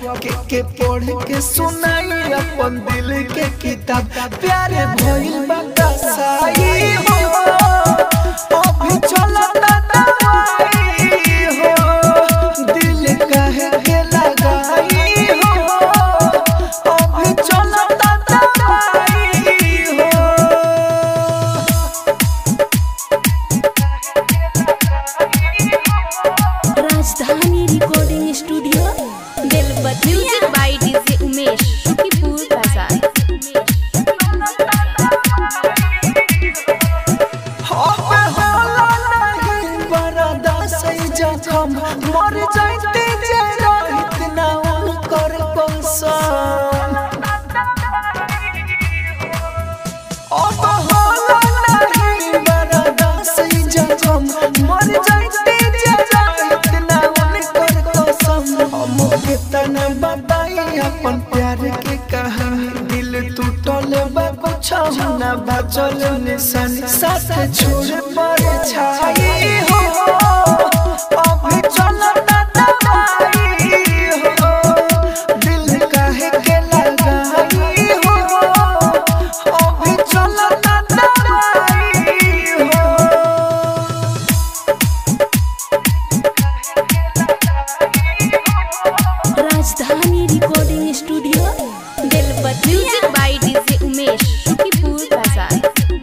के के पढ़ के सुनाई अपन दिल के किताब प्यारे भइल बतासाई हो अभी चलता दवाई हो दिल कहे के लगाई हो अभी चलता दवाई हो Rajdhani recording studio Belbattiya music by DJ Umesh Shukipur बाजार अबे होला नहीं बरदा से जखम मर जाते जे रहित ना उनकर कसम अब होला नहीं बरदा से जखम मर जाते जे रहित ना उनकर कसम हम कितना बताई अपन प्यार के कहानी दिल टूटल बा कुछ ना बचल निशानी साथ छोड़ पर छाई हो अभी चलता दवाई हो दिल काहे के लगाई हो अभी चलता दवाई हो Rajdhani recording studio Belbattiya music by DJ Umesh Shukipur बाजार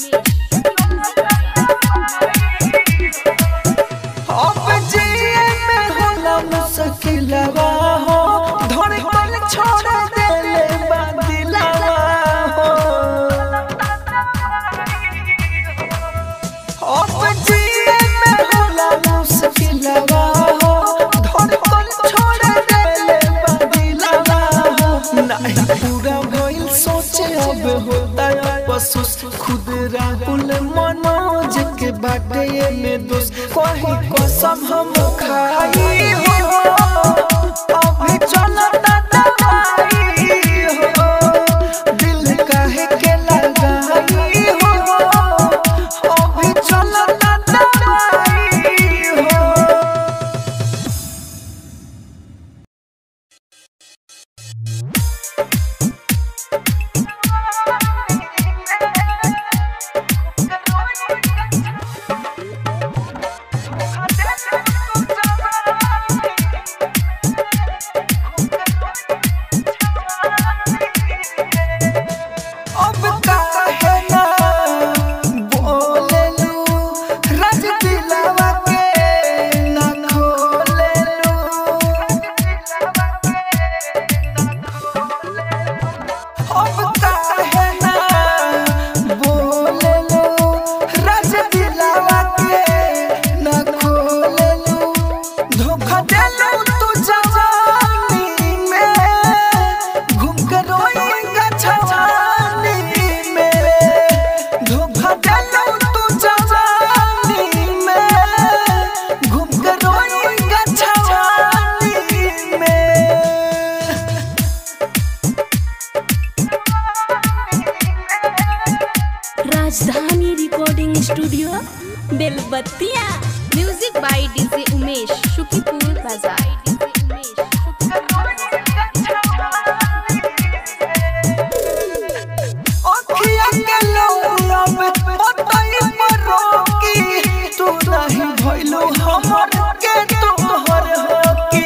अब जिए में होला मुश्किलवा हो धड़कन छोड़ देले बा दिलवा हो अब जिए में होला मुश्किलवा हो धड़कन छोड़ देले बा दिलवा हो नहीं पूरा भइल सोचे अब होता अफसोस खुद राहुल मनोज के बाटे में दोस्त कहीं कसम हम खाई हो अभी चलता दवाई हो दिल काहे के लगाई हो अभी चलता दवाई हो अब काहे ना बोलेलू रज दिलवा के ना खोलेलू अब काहे ना बोलेलू रज दिलवा के ना खोलेलू धोखा देलू तू जवानी में घूम के रोएगा छवानी में धोखा देलू तू जवानी में घूम के रोएगा छवानी में Rajdhani recording studio Belbattiya music by DJ Umesh Shukipur बाजार अखिया के लौरा में पतई पर रोकी तू नहीं भइलू हमर के तोहर होकी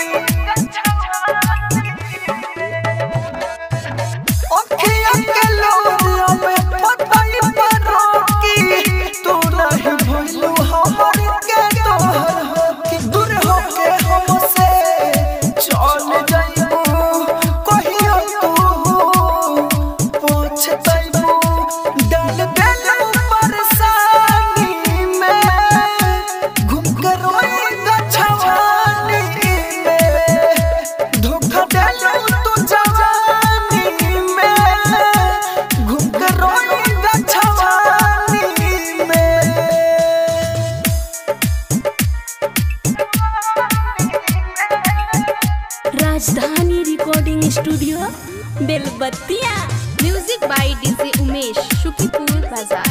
अखिया के लौरा में पतई पर रोकी तू नहीं भइलू हमर के तोहर होकी दूर होके हमसे चल जाइबू कहियो तू पछतैबू डाल देलू परेशानी में घूम कर रोएगा छवानी में धोखा देलू तू जवानी में घूम कर रोएगा छवानी में Rajdhani recording studio Belbattiya music by DJ Umesh Shukipur बाजार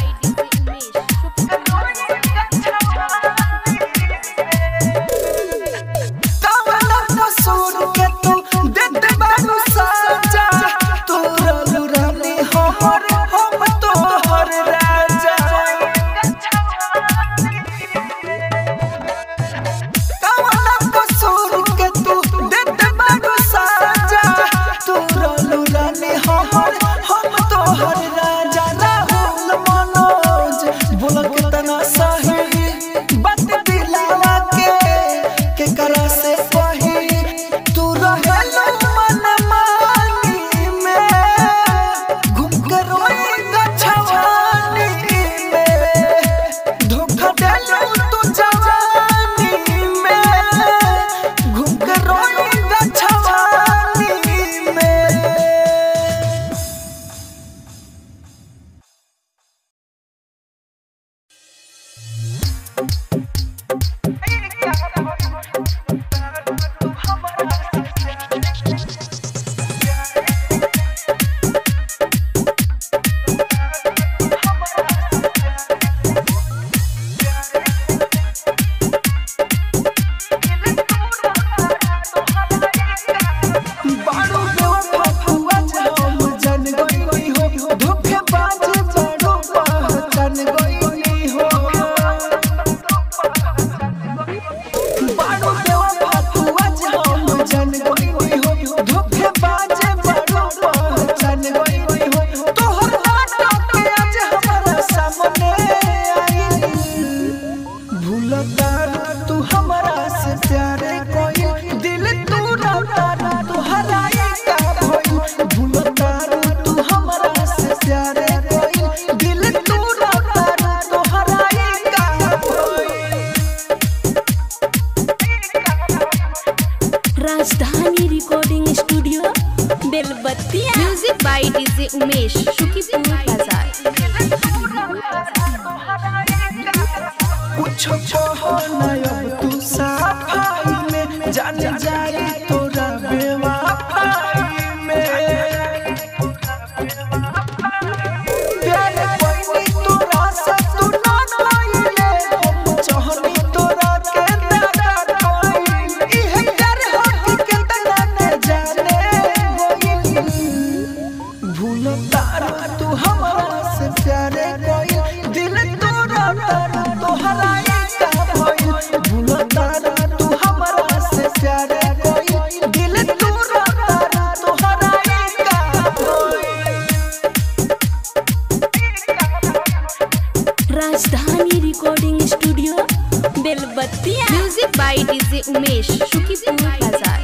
कवना कसूर के तू दे भूलतार तू हमरा से प्यारे कोई दिल तू रतार तू हराई का भइल भूलतार तू हमरा से प्यारे कोई दिल तू रतार तू हराई का भइल Rajdhani recording studio Belbattiya music by DJ Umesh Shukipur बाजार कुछ कहो न अब तू सफाई में जान जाए तोरा बेवफाई में प्यार कोई तोरा से तू ना पाइले हम चाहनी तोरा के दादा कोई इहे प्यार हो के तना के जाने गोइल भूल तार तू हमरा से प्यारे कोई दिल तोरा तार तोहरा का भइल भूल तार तू हमरा से प्यारे कोई दिल तोरा तार तोहरा का भइल Rajdhani recording studio Belbattiya music by DJ Umesh Shukipur बाजार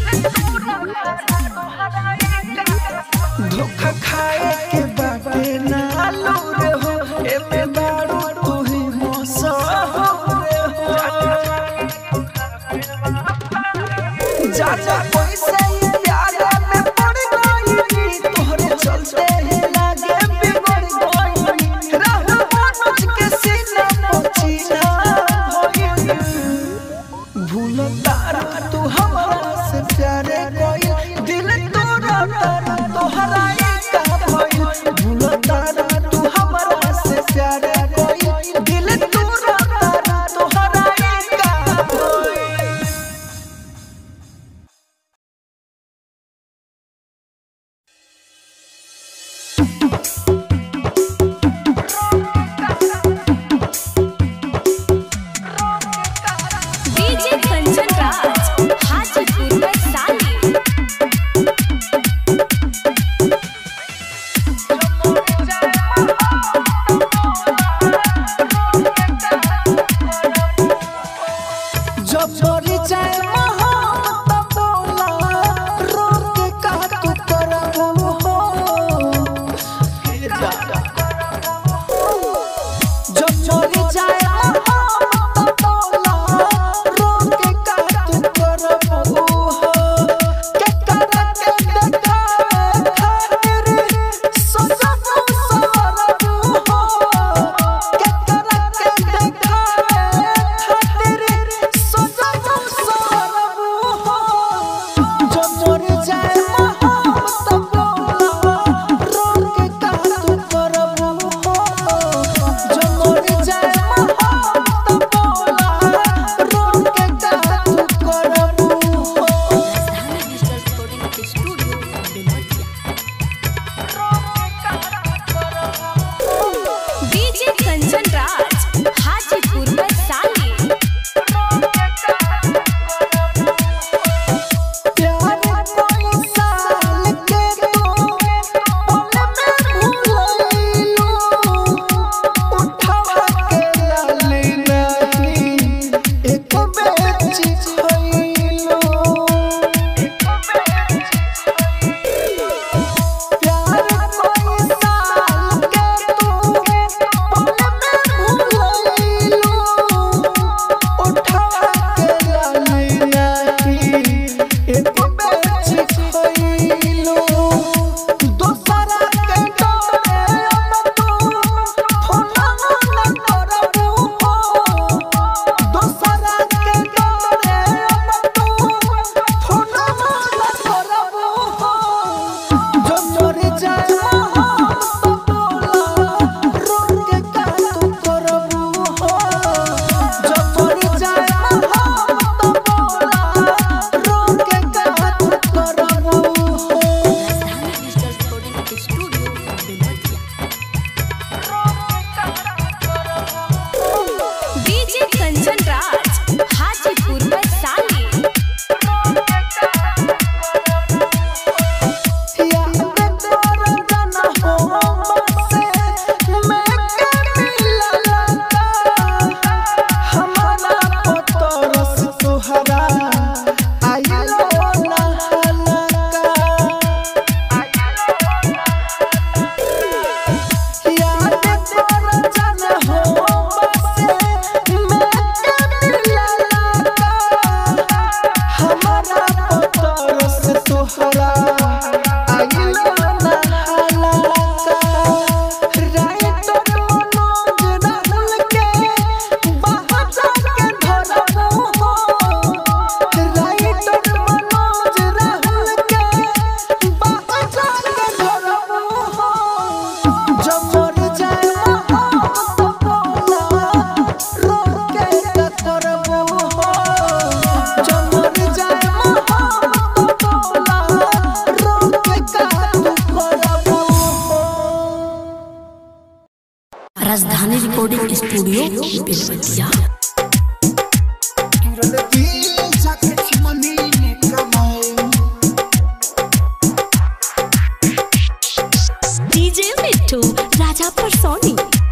धोखा खाए के बाटे ना लो रे हो एमे दारू तू ही मौसम रे हो जा जा पैसे ही प्यार में पड़ गई तोहरे चलते ही लागे बिगड़ गई रहू मनोज के सीना पचीना होई भूल तारा तू हमरा recording studio Belbatiya DJ Mittu Raja परसोनी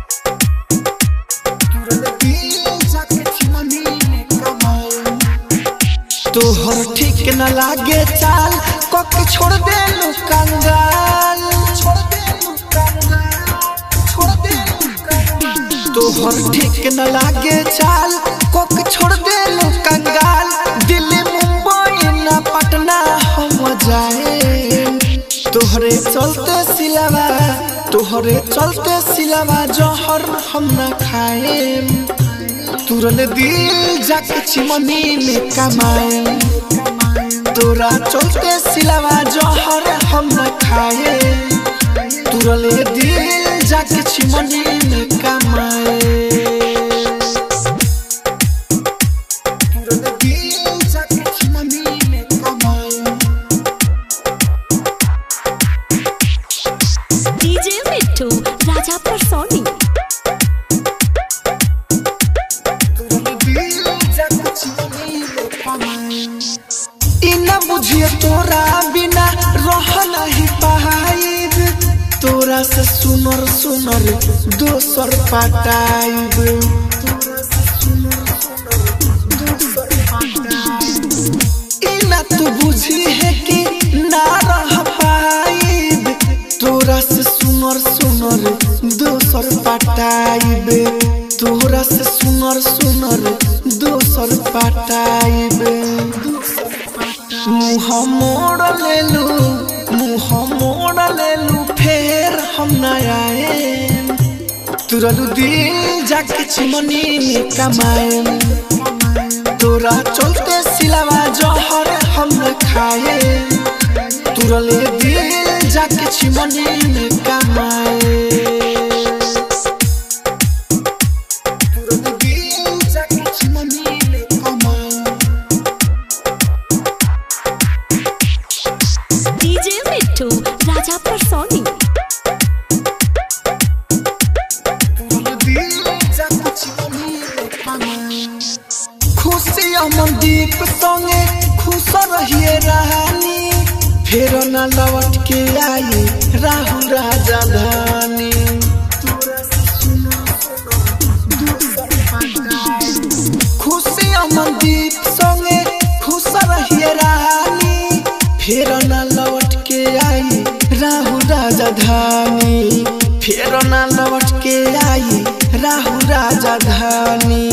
तोहर ठीक न लागे चाल कक छोड़ दे लू कंगाल छोड़ दे लू कंगाल छोड़ दे लू कंगाल तोहर ठीक न लागे चाल कक छोड़ दे लू कंगाल दिल्ली मुंबई न पटना हम जाए तोहरे चलते सिलावा तोहरे चलते सिलावा जहर हम न खाए तुरल दिल जाके चिमनी में कमाए तोरा चलते सिलावा जहर हम न खाए तुरल दिल जाके चिमनी में कमाए तुरल दिल जाके चिमनी में कमाए डीजे मिट्टू राजा परसोनी इना बुझिए तोरा बिना रह नहीं पाइब तोरा से सुनर सुनर दोसर पटाइब इना तू बुझी है कि ना रह पाइब तोरा से सुनर सुनर दोसर पटाइब तोरा से सुनर सुनर दोसर पटाइब मुँह मोड़ लेलू मुँह मोड़ लेलू फेर हम न आए तुरलू दिल जाके चिमनी में कमाए तोरा चलते सिलावा जहर हम न खाए तुरले दिल जाके चिमनी में कमाए तुरले दिल जाके चिमनी में कमाए डीजे मिट्टू राजा परसोनी खुशी अमनदीप संगे खुश रहिए रानी फेर न लौट के आई राहु राजा धानी खुशी अमनदीप संगे खुश रहिए रानी फेर न लौट के आई राहु राजा धानी फेर न लौट के आई राहु राजा धानी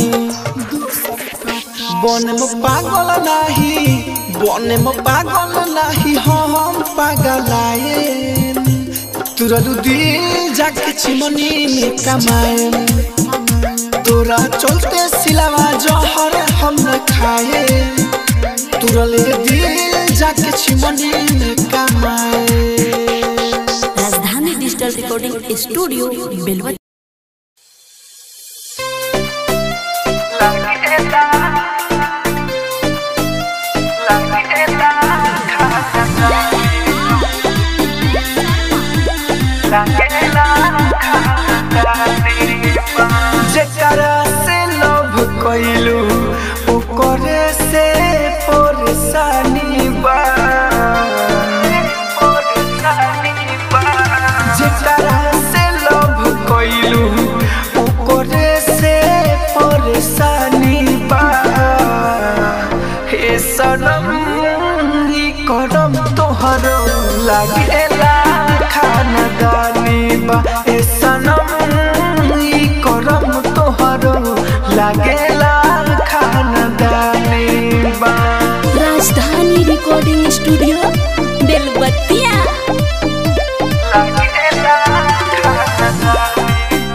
बन में पागल नाही बन में पागल नाही हम पागलाए तुरलू दिल जाके चिमनी में कमाए तोरा चलते सिलावा जहर हम न खाए तुरले दिल जाके चिमनी में कमाए राजधानी डिजिटल रिकॉर्डिंग स्टूडियो बेलबतिया जेकरा से लव कइलू ओकरे से परेशानी बा जेकरा से लव कइलू ओकरे से परेशानी बा हे सनम ई करम तोहर लागेला खानदानी बा हे सनम ई करम तोहर लागेला खानदानी बा राजधानी रिकॉर्डिंग स्टूडियो बेलबतिया लागेला खानदानी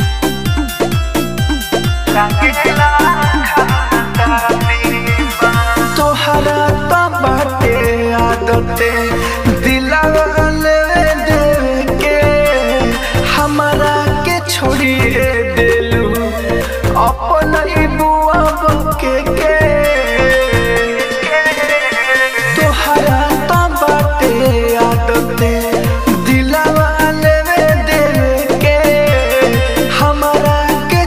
लागेला खानदानी बा तोहरा तो बाटे आदते दिलावा ले देवे के हमारा के छोड़िए देलू अपन ही बुआ के के तोहरा तो बाटे आदते दिलावा लेवे देवे के हमारा के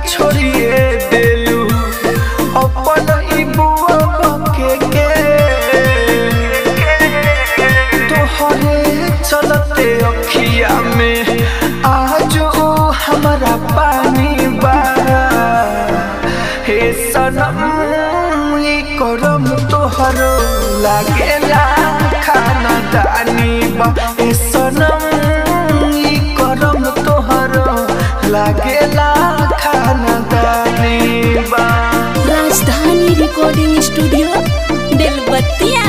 ई करम तोहरो लागेला खाना दानी बा ए सनम ई करम तोहरो लागेला खाना दानी बा राजधानी रिकॉर्डिंग स्टूडियो बेलबत्तिया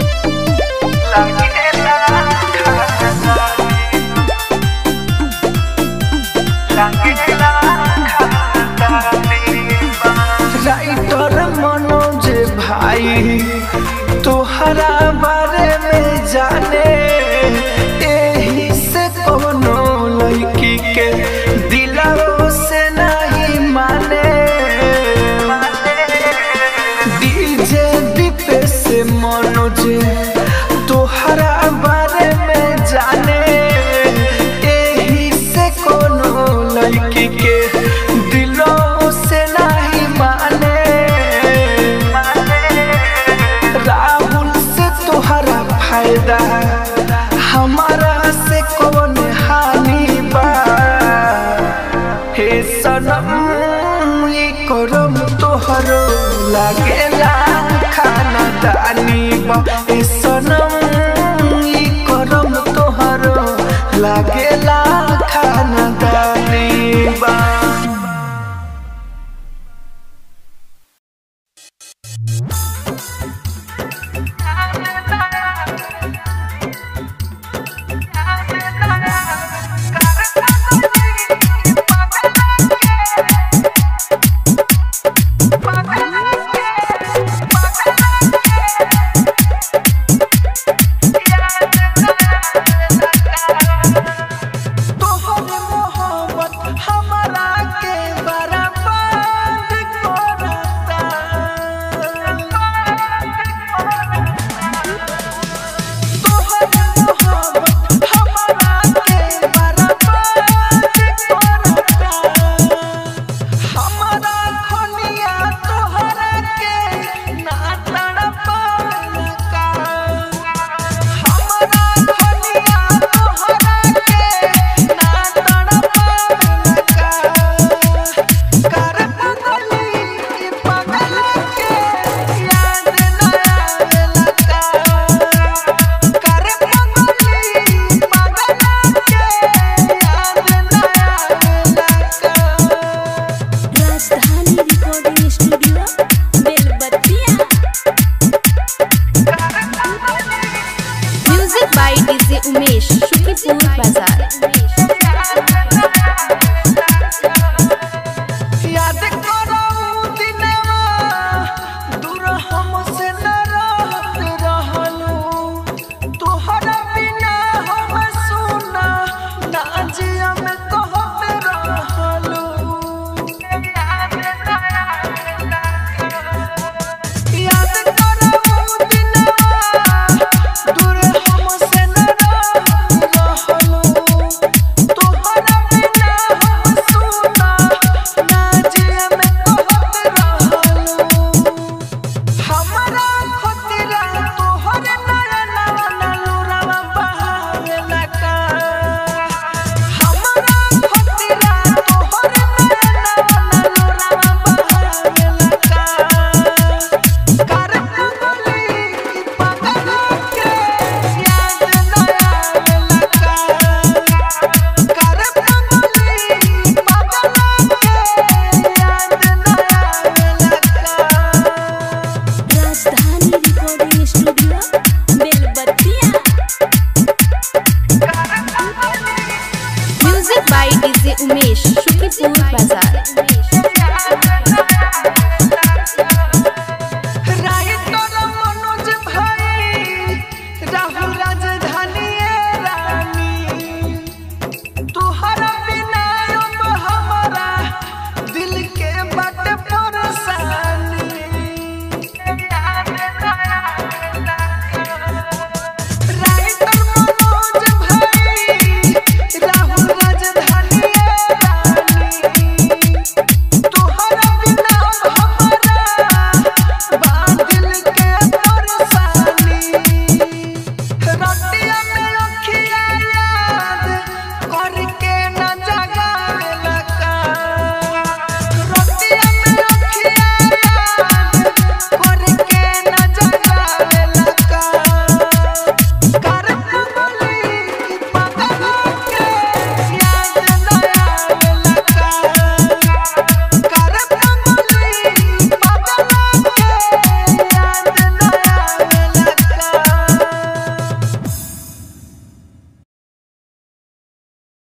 लागेला खाना लागेला खाना दानी बा राइटर मनोज भाई तोहरा बारे में जाने एही से कोनो लड़की के दिलवा से नहीं माने डीजे दीपे से मनोज तोहरा बारे में जाने एही से कोनो लड़की के दिलों से नहीं माने राहुल से तोहरा फायदा हमारा से कौन हानि बा हे सनम ई करम तोहरो लागेला खाना दानी बा हे सनम ई करम तोहरो लागेला खाना दानी बा